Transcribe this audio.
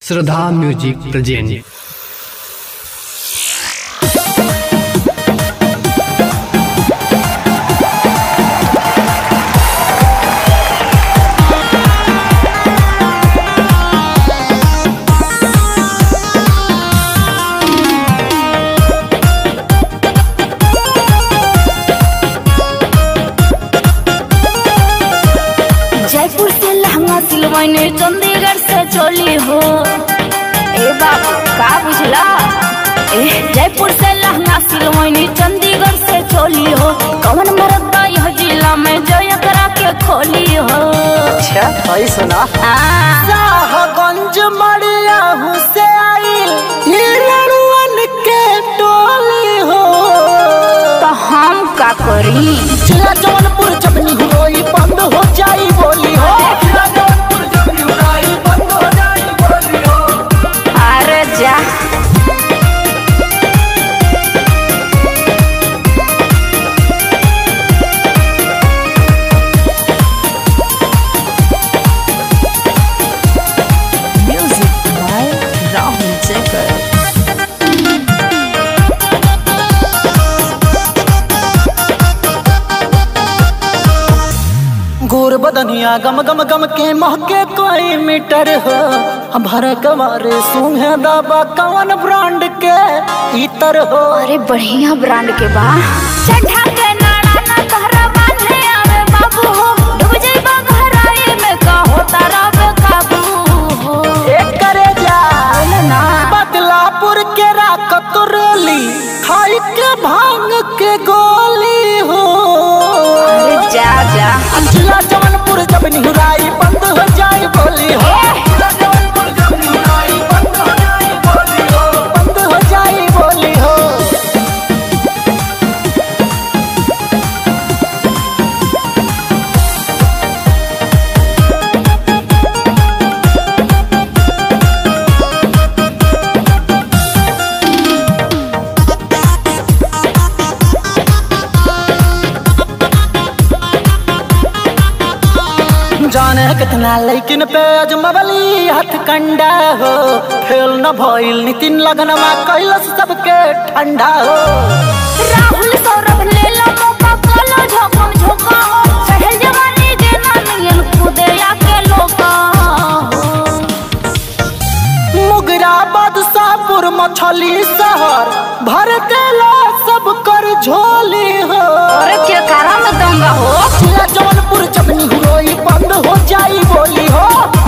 श्रद्धा music present Jaipur से लहंगा सिलवाने चंडीगढ़ से चोली हो ए बाबू का बुझला ए जयपुर से लहंगा सिलवाने चंडीगढ़ से चोली हो कौन मरदा यह जिला में जय करा के खोली हो अच्छा भाई सुना आ, साहगंज मरिया से आई ये लड़ुअन के टोली हो तो हम का करी जिला जौनपुर जब निहुरोई बंद हो जाई बोली हो जिला जौनपुर जब निहुरोई बंद हो जाई बोली हो अरे जा म्यूजिक बाय राहुल जयकर गोर बदनिया गम गम गम के महके कोई मीटर हो हम भर कवारे सूंघे दबा कवन ब्रांड के इतर हो अरे बढ़िया ब्रांड के बा चढ़ा के नाड़ा ना तहरा बांधे आवे बाबू हो डूब जाइबा गहराई में का होता रवे काबू हो एक करे जा बोले ना बदलापुर के राकत रेली खाई के भांग के गोली हो अरे जा जा जिला जौनपुर जब निहुराई बंद हो जाए बोली हो जिला जौनपुर जब निहुराई बंद हो जाए बोली हो बंद हो जाए बोली हो जाने कितना लेकिन पे अजमबली हथ कंडा हो फेल न भइल नितिन लगनमा कैलस सबके ठंडा हो राहुल सौरभ ले लो मौका कोलो झोकम झोका हो चढ़ल जवानी के ना मिलन खुदे आके लोका हो मुगरा बादशाहपुर मछली शहर भर देला सब कर झोली हो अरे के कारा में दंगा हो जिला जौनपुर जब निहुरोई बंद हो जाई बोली हो